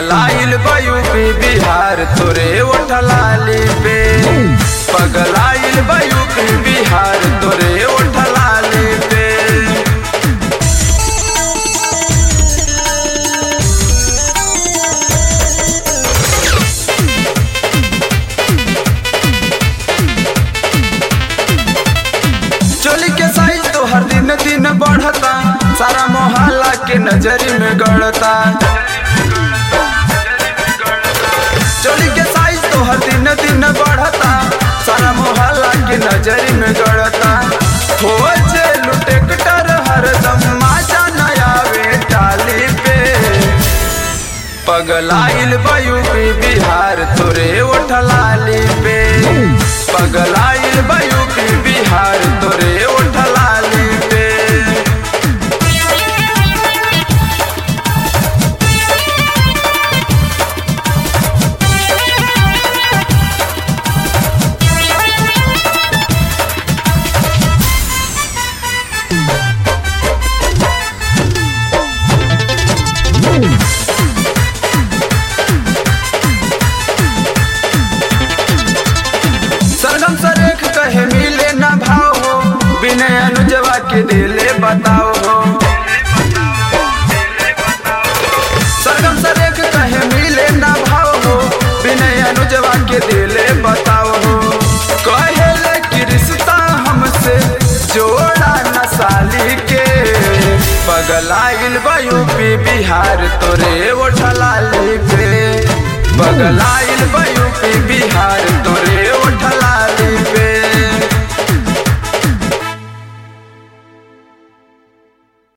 पगलाइल बयूपी बिहार तोरे ओठलाली पे पगलाइल बयूपी बिहार तोरे ओठलाली पे चोली के साइज तो हर दिन दिन बढ़ता सारा मोहल्ला के नजरी में गड़ता चोली के साइज तो हर दिन दिन बढ़ता सारा मोहल्ला के नजरी में गड़ता हो जे लुटेक्टर हरदम माचा नया टाली पे पगलाइल बयूपी बिहार तोरे ओठलाली पे पगलाइल बयूपी बिहार तोरे ओठलाली पे सरगम सरेख कहे मिले न भाव हो विनय अनुजवा के दिले बताओ हो सरगम सरेख कहे मिले न भाव हो विनय अनुजवा के दिले बताओ हो कहे कि रिश्ता हमसे जोड़ा न साली के पगलाइल बयूपी बिहार तोरे ओठलाली पे पगलाइल बयूपी बिहार तोरे